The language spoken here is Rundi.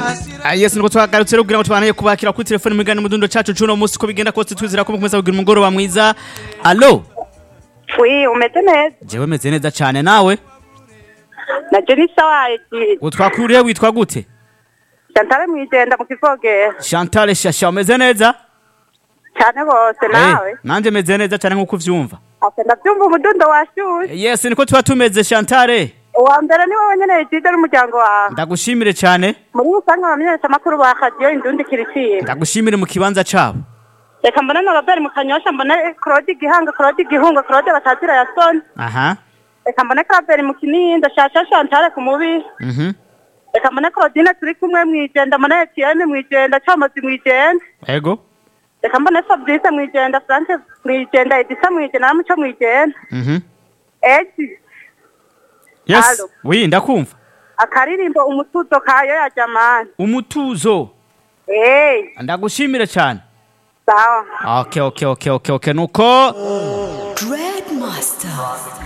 Ah, yes niko twagarutse rero kugira ngo tubanaye kubakira kuri telefone mu gane mudundo cacu cuno musi ko bigenda kose twizera ko mukomeza kugira umugoroba mwiza allo wi umeze neza jewe meze neza cane nawe naje ni sawa eki utwakuriye witwa gute Chantal mwijenda mu kivogera Chantal Shasha umeze neza cyane bose nawe Eh, nanje meze neza cane nkuko uvyumva ase ndabyumva umudundo washushe yes niko tuba tumeze Chantal uwa mbere ni wowe nyene yitije n'umuryango wawe ndagushimire cane muri rusange abamenyesha amakuru ba radiyo indundi kiriciye ndagushimire mu kibanza cabo reka mbone na robert mu kanyosha mbone claude gihanga claude gihunga claude batazira ya soni aha reka mbone claver mu kinindo shasha Chantal ku mubiri mhm reka mbone claudine turi kumwe mwijenda mbone etienne mwijenda comozi mwijenda ego reka mbone fabrice mwijenda france mwijenda edisa mwijenda na muco mwijenda mhm edi yes Allo. oui ndakumva akaririmbo umutuzo kayo ya jamani umutuzo hey ndagushimire cane sawa okay okay okay okay okay nuko Dread Master.